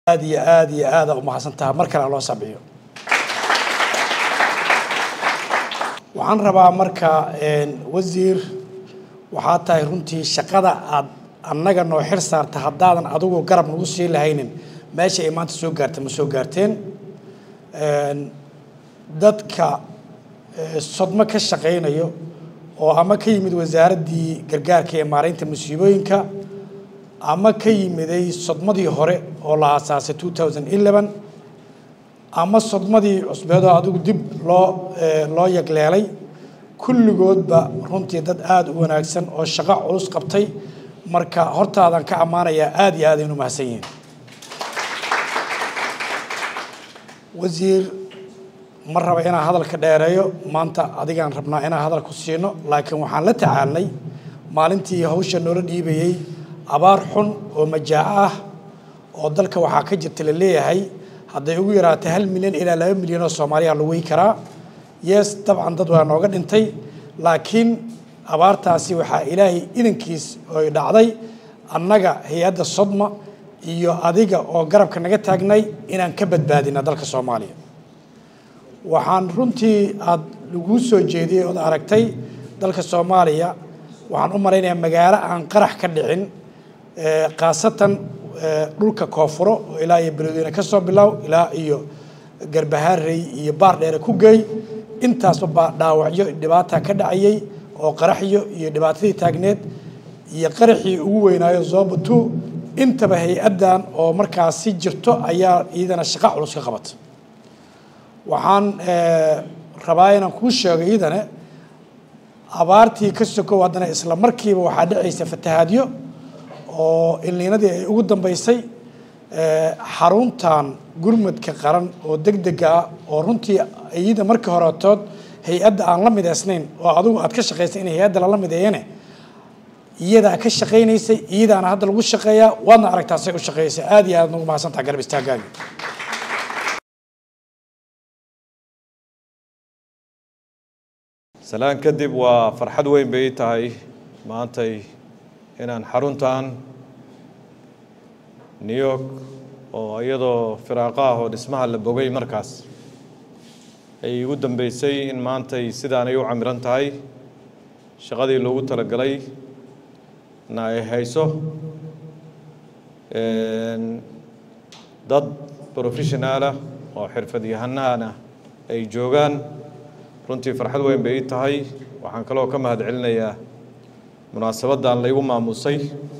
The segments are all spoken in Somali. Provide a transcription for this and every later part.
aad iyo aad iyo aada umahadsan taha mar kale loo sabiyo waxaan rabaa marka wasiir waxaa tahay runtii shaqada aad annaga noo xir saarta haddaadan adigu garab nagu sii lahaynin meesha ay maanta soo gaarta ma soo gaarteen dadka sodmo ka shaqaynayo oo ama ka yimid wasaaraddii gargaarka ee maaraynta musiibooyinka ama ka yimiday sodmadii hore oo la aasaasay two thousand eleven ama sodmadii cusbeedoo adigu dib loo loo yagleelay kulligoodba runtii dad aada u wanaagsan oo shaqo culus qabtay marka hortaadan ka ammaanayaa aada iyo aad aynu mahadsan yihiin wasiir ma raba inaan hadalka dheereeyo maanta adigaan rabnaa inaan hadal ku siino laakiin waxaan la tacaalnay maalintii hawsha noola dhiibayey abaar xun oo majaaco ah oo dalka waxaa ka jirta la leeyahay hadday ugu yaraatay hal milyan ilaa laba milyan oo soomaaliya la wey karaa yes dabcan dad waa nooga dhintay laakiin abaartaasi waxaa ilaahay idankiis oy dhacday annaga hay-adda sodma iyo adiga oo garabka naga taagnay inaan ka badbaadina dalka soomaaliya waxaan runtii aada laguu soo jeediyey ood aragtay dalka soomaaliya waxaan u malaynayaa magaalo aan qarax ka dhicin khaasatan dhulka koonfuro oo ilaa iyo beledweyne ka soo bilow ilaa iyo garbahaarey iyo baar dheere ku geey intaasba dhaawacyo dhibaata ka dhacayey oo qaraxyo iyo dhibaatadii taagneed iyo qaraxii ugu weynaayo zoobatu intaba hay-addan oo markaasi jirto ayaa iyadana shaqo culus ka qabata waxaan rabaa inaan kuu sheego iyadana abaartii ka sokow haddana isla markiiba waxaa dhacaysa fatahaadyo oo ilniinadii ay ugu dambeysay xaruntan gurmadka qaran oo deg dega ah oo runtii iyada markii horetood hay-adda aan la midaysnayn oo adigu aad ka shaqaysay in hay-adda lala mideeyane iyadaa ka shaqaynaysay iyadaana hadda lagu shaqeeyaa waadna aragtaa say u shaqeysay aada iyo aad nagu mahadsantaha garab istaagaaga salaan kadib waa farxad weyn bay ii tahay maantay inaan xaruntan new york oo iyadoo firaaqo ah oo dhismaha la bogay markaas ay igu dambeysay in maantay sidaanay u camiran tahay shaqadii loogu talagalay na ay hayso dad professionaalah oo xirfadyahanaana ay joogaan runtii farxad weyn bay ii tahay waxaan kaloo ka mahad celinayaa munaasabaddan laygu maamusay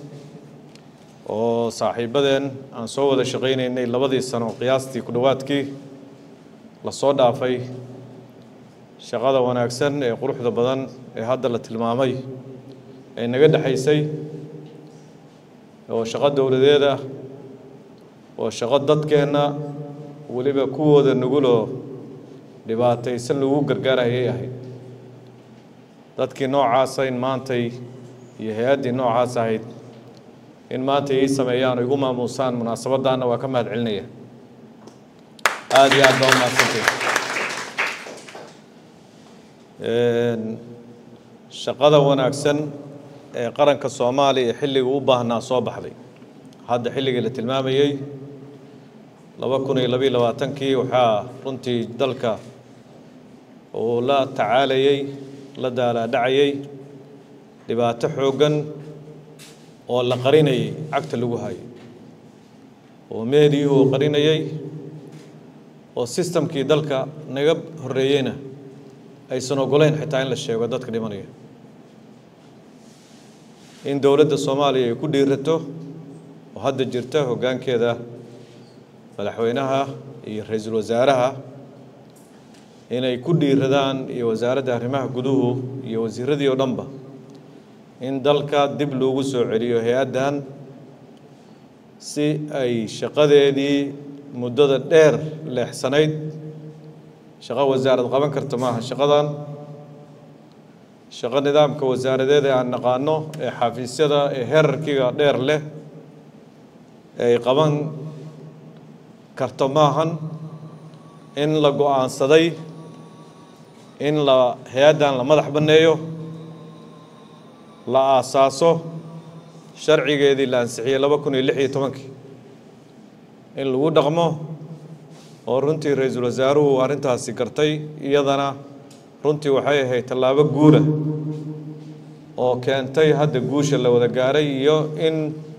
oo saaxiibadeen aan soo wada shaqaynaynay labadii sano qiyaastii ku dhowaadkii la soo dhaafay shaqada wanaagsan ee quruxda badan ee hadda la tilmaamay ee naga dhexaysay oo shaqo dowladeeda oo shaqo dadkeenna weliba kuwooda nuguloo dhibaataysan lagu gargaarayay ahayd dadkii noocaasa in maantay iyo hay-addii noocaas ahayd in maanta ii sameeyaan oo igu maamuusaan munaasabaddaana waa ka mahad celinaya aada iyo aad baa umahadsantay shaqada wanaagsan ee qaranka soomaaliya ee xilliga u baahnaa soo baxday hadda xilligii la tilmaamayey laba kun iyo labayo labaatankii waxaa runtii dalka uu la tacaalayey la daalaadhacayey dhibaato xooggan oo la qarinayay cagta lagu hayay oo meediyuhu uu qarinayey oo sistamkii dalka naga horreeyeyna aysan ogoleyn xitaa in la sheego dadka dhimanaya in dowladda soomaaliya ay ku dhiirato oo hadda jirta hoggaankeeda madaxweynaha iyo ra-iisul wasaaraha inay ku dhiiradaan iyo wasaaradda arrimaha guduhu iyo wasiiradii oo dhanba in dalka dib loogu soo celiyo hay-addan si ay shaqadeedii muddada dheer leexsanayd shaqo wasaarad qaban karta maaha shaqadan shaqo nidaamka wasaaradeed ee aan naqaano ee xafiisyada ee herarkiga dheer leh ay qaban karto maahan in la go-aansaday in la hay-addan la madax banneeyo la aasaaso sharcigeedii la ansixiyey laba kun iyo lix iyo tobankii in lagu dhaqmo oo runtii ra-iisul wasaaruhu arrintaasi gartay iyadana runtii waxay ahayd tallaabo guula oo keentay hadda guusha la wada gaaray iyo in